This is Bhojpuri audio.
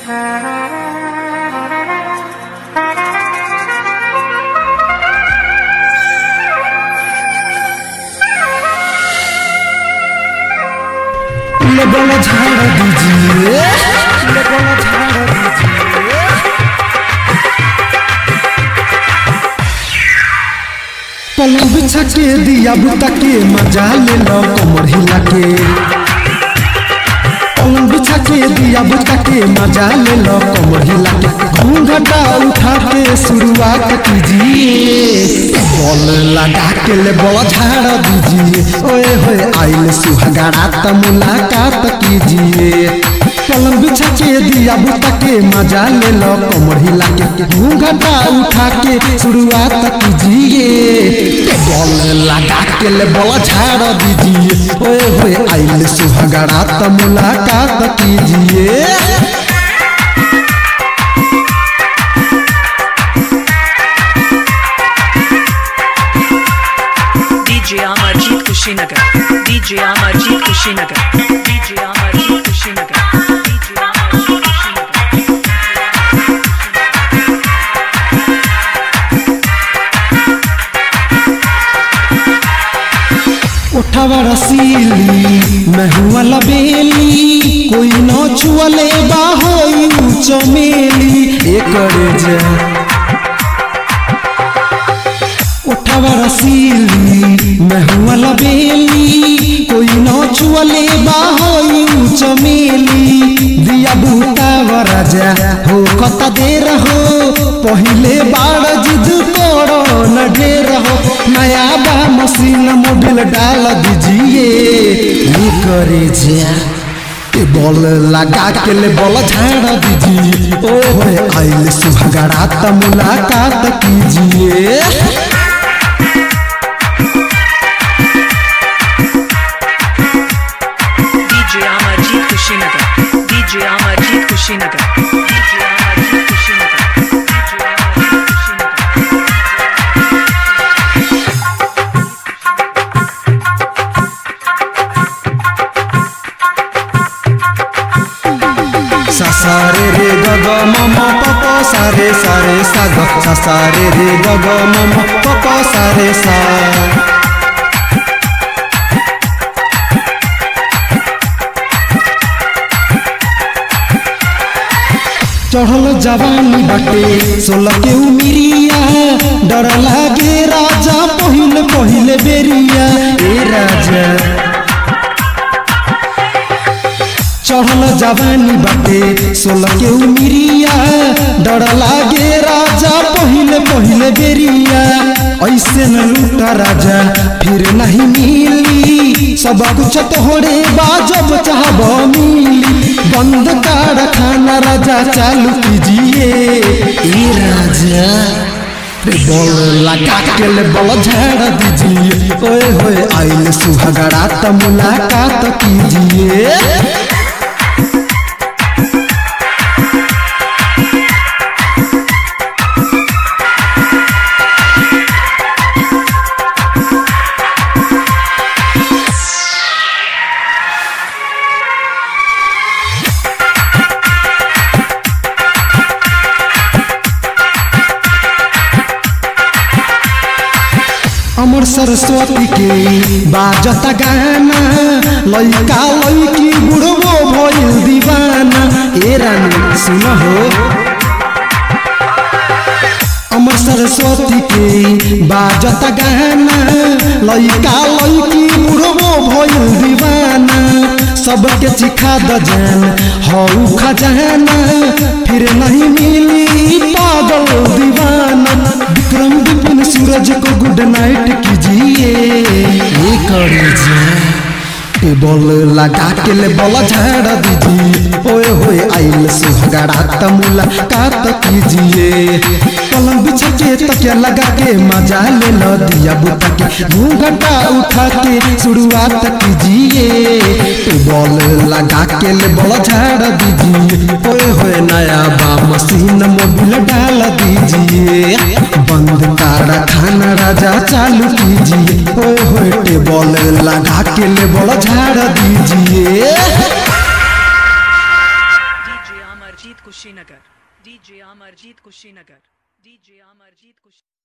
लगन झाड़ दीजिए लगन झाड़ दीजिए पलंग बिछा के दिया बुता के मजा ले लो कमर हिला के पलंग बिछा के दिया बुता के मजा ले लो कमर हिला के घूंघटा उठा के शुरुआत कीजिए बॉल लगा के ले बॉल झाड़ दीजिए ओए होए आइल सुहागरा त मुलाकात कीजिए पलंग बिछा के दिया बुता के मजा ले लो कमर हिला के घूंघटा उठा के शुरुआत कीजिए बॉल लगा के ले बॉल झाड़ दीजिए ओए होए आइल सुहागरा त मुलाकात कीजिए DJ Amarjit Kushinagar. DJ Amarjit Kushinagar. DJ Amarjit Kushinagar. DJ Amarjit Kushinagar. उठावा रसीली मैं हुआ लबेली कोई न छुअले बाहोई चमेली एकरे जे उठावा रसीली मैं हुआ लबेली कोई न छुअले बाहोई चमेली दिया बूटा वराजा हो कता देर हो पहिले बाड़ जिद करो न ढेर हो नया बा मशीन मोबिल डाल दीजिए ये करे जा ए बॉल लगा के ले बॉल झाड़ दीजिए ओ होए आइल सुहागरा त मुलाकात कीजिए DJ Amarjit Kushinagar. DJ Amarjit Kushinagar. DJ Amarjit Kushinagar. DJ Amarjit Kushinagar. সাসারে রে গগ মম পপ সারে সারে সাগ সাসারে রে গগ মম পপ সারে সা चढ़ल जवानी बाटे सोलह के उमिरिया डर लागे राजा पहिल पहिल बेरिया ए राजा चढ़ल जवानी बाटे सोलह के उमिरिया डर लागे राजा पहिले पहिले बेरिया ऐसे न लूटा राजा फिर नहीं मिली सब कुछ तोहरे बाजब चाहब मिली बंद कारखाना राजा चालू कीजिए ए राजा रे बॉल लगा के ले बॉल झाड़ दीजिए ओए होए आइल सुहागरा त मुलाकात कीजिए अमर सरस्वती के बाजता गाना लइका लइकी बुढ़बो भइल दीवाना ए रानी सुन हो अमर सरस्वती के बाजता गाना लइका लइकी बुढ़बो भइल दीवाना सबके चिखा द जान हऊ खजाना फिर नहीं मिली पागल दीवाना विक्रम विपिन सूरज को गुड नाइट कीजिए ये करे जा ए बॉल लगा के ले बॉल झाड़ दीजिए ओए होए आइल सुहागरा त मुलाकात कीजिए पलंग बिछा के तकिया लगा के मजा ले लो दिया बुता के घूंघटा उठा के शुरुआत कीजिए ए बॉल लगा के ले बॉल झाड़ दीजिए ओए होए नया बा मशीन मोबिल डाल दीजिए बंद कारखाना राजा चालू कीजिए ओए होए टेबल लगा के ले बॉल झाड़ दीजिए DJ Amarjit Kushinagar. Kushinagar. DJ Amarjit Kushinagar. DJ Amarjit Kushinagar.